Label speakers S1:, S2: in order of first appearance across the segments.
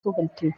S1: Suhulti.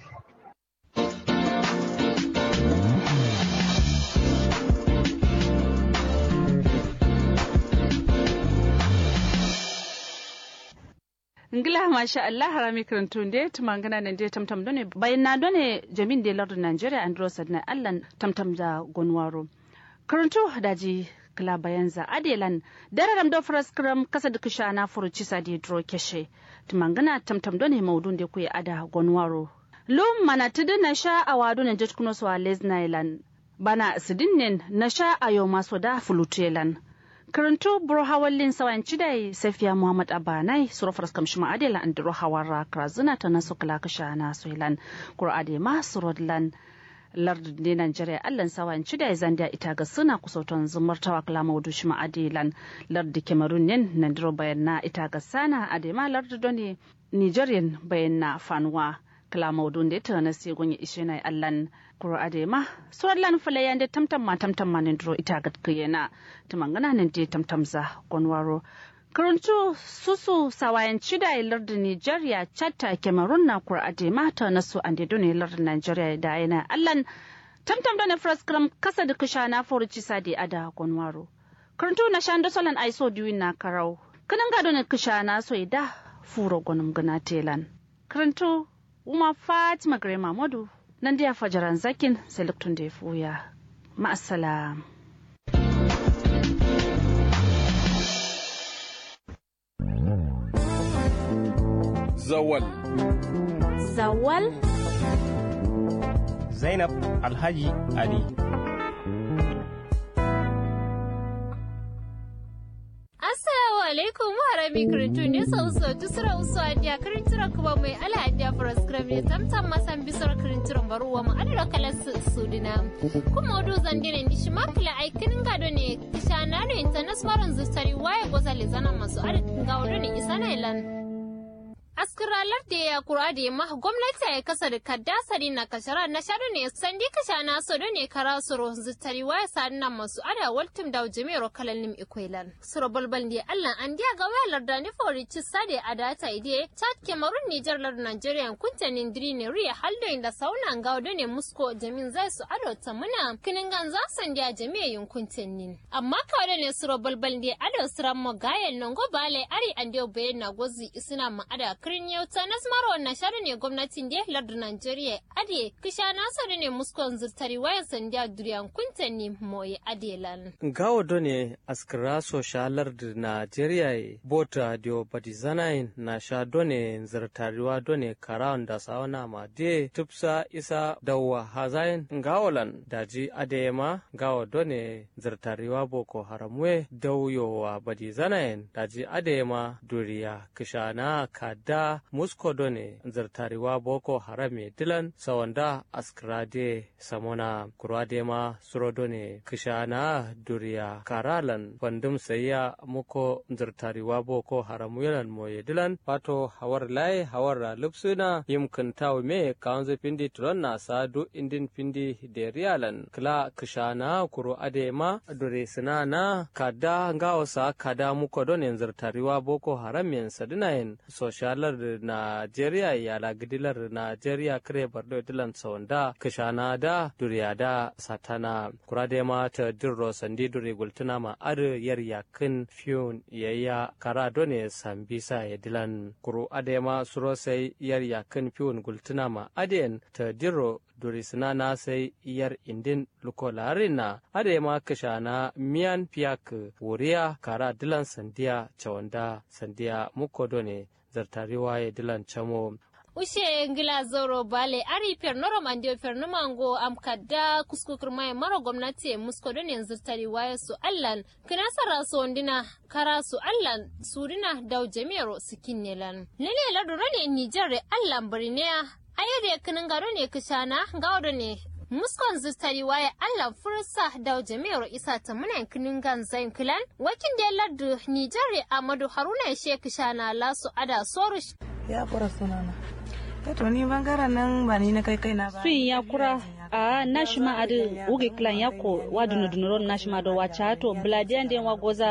S2: ngila masha Allah harami karantun de tumangana nan de tamtam done bayan na done jamin de lardun Nigeria andro sadna Allah tamtam da gonwaro karanto daji kala bayan za adelan dararam do fraskram kasa da kisha na furuci sa de dro keshe tumangana tamtam done maudun de kuya ada gonwaro lum mana tudu na sha awadu na jatkuno so lesnailan bana sidinnin na sha ayo maso da fulutelan karanto buro hawallin sawan cidai safiya muhammad abanai surafar kamshi ma'adila an duro hawara krazuna ta nasu kala kasha na soilan kur'ade ma surodlan lardin ne Najeriya allan sawan cidai zandiya ita ga suna kusautan zumar tawa kala maudu shi ma'adilan lardi cameroon yin na duro bayan na ita ga sana adema lardi doni nigerian bayan na fanuwa kala maudun da ta nasi gunye ishe na allan kuro adema suwar lan falayan da tamtam ma tamtam ma duro ita ga kiyena tumangana nan da tamtam za gonwaro karantu susu sawayan cida lardin nigeria chatta cameroon na kuro adema ta nasu an da dole lardin nigeria da yana allan tamtam da na fraskram kasa da kusha na foruci sadi ada gonwaro karantu na shan da solan aiso diwin na karau kanan gado na kusha na so da furo gonum gana telan karantu Uma Fatima Gare Mahmudu nan da fajaran zakin sai luktun da ya fuya. Ma'assalam.
S3: Zawal.
S4: Zawal?
S5: Zainab Alhaji Ali.
S4: Assalamu alaikum harami kirintu ne sau sau tu sura usu adiya kirintura kuma mai ala adiya faras krami tamtam masan bisar kirinturan baruwa ma adara kalar su sudina kuma odo zandine ndi shi makila ai kinin gado ne kishana da international zustari waye goza le zana masu adadin ga odo ne isa na ilan askiralar da ya kura da ma gwamnati ya kasa da kaddasari na kashara na shaɗu ne sandi kasha na so ne kara suro zutari waya sadi na masu ada waltum da jimero kalan nim ikwailan suro balbal da allah an diya ga wayar da ni fori ci sade a data ide chad cameroon niger lar nigeria kunta nindiri ne riya haldo inda sauna ga wado ne musko jamin zai su ado ta muna kinin gan za san diya jami'a yin kuntan nin amma kawai ne suro balbal da ado siran mo gayen non go bale ari an diyo bayan na gozi isina ma ada kirin yau ta nasmaro na shari ne gwamnatin da lardin Najeriya ade kisha nasaru ne muskon zurtari wayan sandiya duriyan kuntan ne moye adelan.
S5: Gawo done askira so shalar da Najeriya bota dio batizanain na sha done zurtariwa done karawan da sauna ma de tupsa isa dawa hazain gawolan daji adema gawo done zurtariwa boko haramwe dauyowa batizanain daji adema duriya kishana kada da musko done zartariwa boko harame dilan sawanda askrade samona kurade ma suro done kishana duriya karalan bandum sayya muko zartariwa boko haramu yalan moye dilan pato hawar lai hawar lupsuna yimkin taw me kaunze pindi turon na sadu indin pindi de rialan kla kishana kuro ade ma dure sinana kada ngawasa kada muko done zartariwa boko haram sadinayen social dalar Najeriya yala gidilar Najeriya kare bardo dilan saunda kishana da duriya da satana kurade ma ta dirro sandi duri gultuna ma ar yar yakin fiyun yayya kara done sambisa ya dilan kuru ade ma suro sai yar yakin fiyun gultuna ma aden ta dirro duri sinana sai yar indin lukolarin na ade ma kishana miyan piyak wuriya kara dilan sandiya chawanda sandiya mukodone zartariwa ya dilan chamo
S4: ushe ngila zoro bale ari pernoro mandio pernumango am kadda kuskukur mai maro gwamnati musko don yanzu tari waya su allan kina sara su ondina kara su allan surina dau jami'ar su kinnelan lele ladura ne nijar allan birniya ayyade kinin garo ne kishana gawo ne muskon zustari waya Allah fursa da jami'ar isa ta muna kinin gan zain kilan wakin da lardu Nijar Amadu Haruna Sheikh Shana Lasu Ada Sorush
S6: ya kura sunana to ni bangaren nan ba ni na kai kai na ba
S2: sun ya kura a nashima adi uge klan yako wa dunu dunu ron nashima do wacha to bladian den wa goza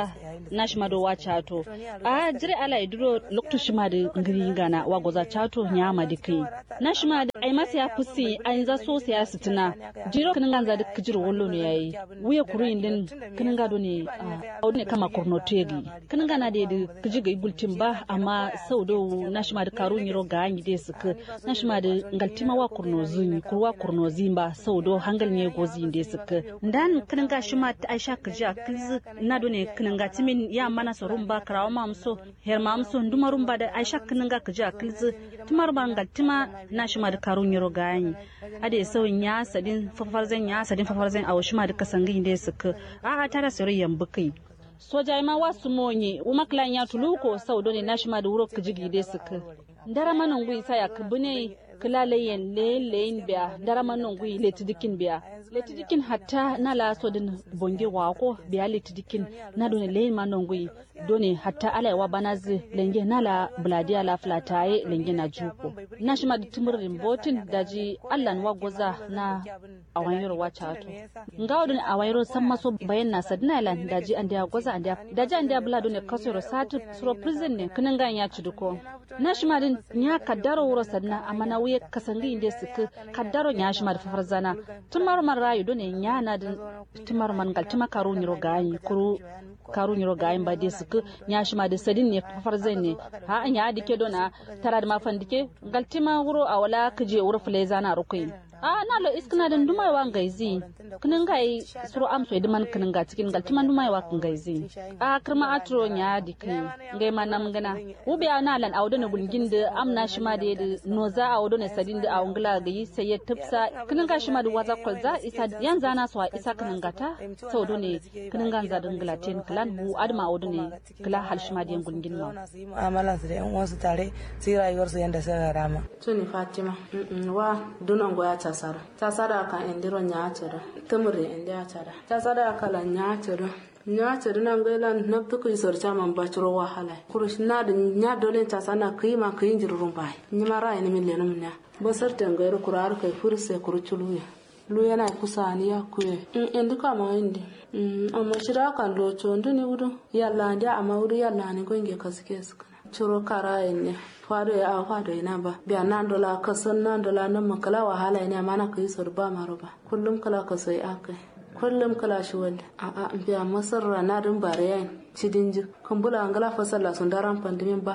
S2: na shi ma do wa chato a jire ala iduro lokto shi ma da ngiri gana wa goza chato nya ma dikai na shi ma da ai masa ya fusi ai za so sai ya sitina jiro kinin ganza da kijiro wollo ne yayi wuya kuru indin kinin gado ne a ne kama kurno tegi kinin gana da da kiji ga igultin ba amma sau do na shi ma da karu nyiro ga anyi de suka na shi ma da ngaltima wa kurno zuni kurwa kurno zimba sau do hangal ne gozi inde suka dan kinin ga shi ma ta aisha kiji a kizi na do ne kinin ga timin ya mana sorun ba karawa ma muso her ma muso ndumarun ba da aisha kinin ga kiji a kizi timar ba ngaltima na shi ma da karu nyiro ga anyi ade sauyin ya sadin fafarzan ya sadin fafarzan a wasu ma duka sangin da suka a tara sirri yambu kai soja ma wasu monye uma klan ya tuluko sau dole na shi ma da wuro kijigi da suka ndara manan gui sa ya kubune kila leyen leyen biya ndara manan gui letidikin biya letidikin hatta na la so din bonge wako biya letidikin na dole leyen manan gui done hatta ala wa banazi lenge nala bladiya la flataye lenge na juko na shima da tumurin botin daji allan wa goza na awanyoro wa chato ngawo done awayro san maso bayan na sadna lan daji an da goza an da daji an da bla done kasoro satu suro prison ne kinan gan ya ciduko na shima din nya kaddaro wuro sadna amma na wuye kasangi inde suka kaddaro nya shima da fafarzana tumar man rayu done nya na din tumar man gal tuma karu nyiro gayi kuru karu nyiro gayi ba de suka nya shima da sadin ne fafar zai ne ha an ya dike dona tara da mafan dike galtima wuro a wala kaje wuro fuleza na rukuin a na lo iskina da dumai wa ngaizi kinin gai suru am so edman kinin ga cikin galtima dumai wa kin gaizi a kirma atro nya dike ngai ma nam gana ubi na lan awdo ne bulgin da am na shima da da noza awdo ne sadin da awngla ga yi sai ya tafsa kinin ga shima da waza kwalza isa yan zana so isa kinin gata sau do ne kinin ga za dingla ten klan bu adma awdo ne kila hal shima da yan gulgin ma
S6: mu'amalan su da yan uwansu tare su yi rayuwar su yanda suka rama
S1: tuni fatima wa dunan goya tasara tasara kan indiro nyaatira tumuri indi atara tasara kala nyaatira nyaatira nan gailan na tuku isor chaman bachuro wahala kurush na da nya dole tasana kima kin jirurun bai nyima rai ni min lenum nya basar tangairu kurar kai furse kuruchuluya lu yana kusa ni ya kuye in indi kama indi amma shira kan lo chondu ni wudu yalla ndi amma wudu yalla ni gonge kasike suka ciro kara ne fado ya awa fado ina ba biya nan dola ka san nan dola nan makala wahala ne mana ka yi ba maro ba kullum kala ka sai akai kullum kala shi wanda a a biya masarra na dun bare yayin cidin ji kan bula angala fasalla sun daran pandimin ba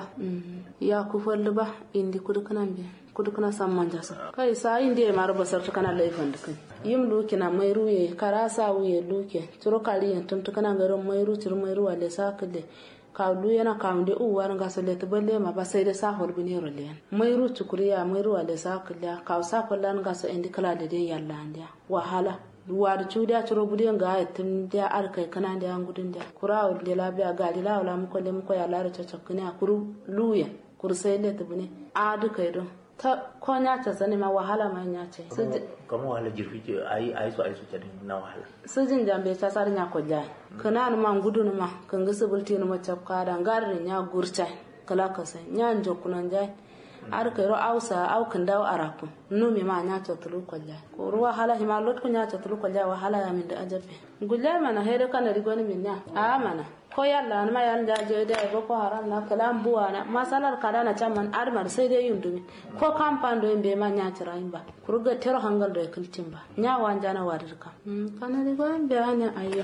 S1: ya ku fallu ba indi kudu kanan biya kudu kana san manja sa kai sa indi ya maro basar ta kana laifin da kai yim luki na mai ruye kara sa wuye luke turo kaliyan tuntu kana garin mai ru turo mai ruwa le sa kale kawlu yana kamde uwar nga so leti balle ma ba sai da sa hor bini ro len mai ru tukuriya mai ru wale sa kala kaw sa kullan nga so indi kala da den yalla ndia wahala ruwa da cuda ciro budiyan ga tun da arkai kana da an gudun da kura da labiya ga di lawla mu ko le mu ko ya lara caccakuni a kuru luya kuru sai leti bune a duka idon ta ko nya ta sani ma wahala ma nya ce
S7: kama wahala jirfi ce ayi ayi so ayi so tare na wahala
S1: sujin jambe ta sar nya ko jai kana ma gudu ma kan ga subulti ma chapka da ngarin nya gurta kala ka sai nya njo kunan jai ar kai ro ausa au kan dawo araku no me ma nya ta tulu ko jai ko ro wahala hima lot ko nya ta tulu ko jai wahala ya min da ajabe gulle mana hede kana rigoni min nya a mana ko yalla ma yalla da je da ba ko haram na kalam buwa na masalar kada na chaman armar sai dai yundumi ko kampan do be ma nya tira ba kurga tero hangal do kultin ba nya wanja na wadir ka kana ri gwan be anya ayya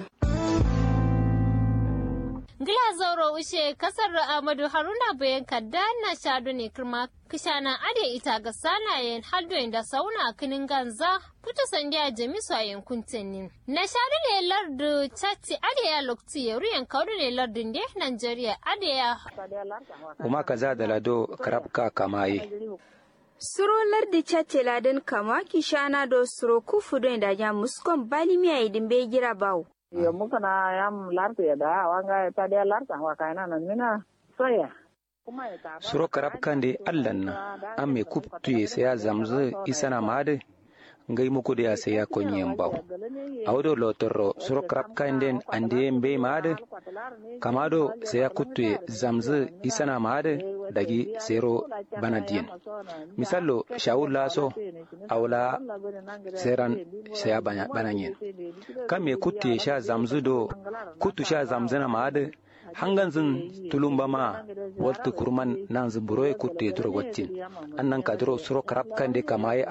S4: Gila zauro ushe kasar Ahmadu Haruna bayan kadda na shadu ne kirma kishana ade ita ga sanayen haldoyin da sauna kinin ganza puta sandiya jamisu a yankun tenin. Na shadu ne lardu chatti ade ya lokti ya ruyan kaudu ne lardun de Nigeria ade ya.
S8: Uma kaza da lado karabka kamaye.
S9: Suro lardi chatti ladan kama kishana do suro kufu don da ya muskon balimiya idin bai gira bawo.
S10: yo muka na yam larte da wanga ta dia larta wa kaina nan mina soya
S8: suro karab kande allan na an me kuptu ye saya zamzu isana made ngai muku da sai ya konyen baw awdo lotorro suro karab kande ande mbe made kamado sai ya kuttu ye zamzu isana made dagi sero banadien misallo shawul laso awla seran saya bananyen kam me kuttu ye sha zamzu do kuttu sha zamzana made hangan zin tulumba ma waltu kurman nan zin buroye kutte duro waccin annan kadro suro karab kande kamaye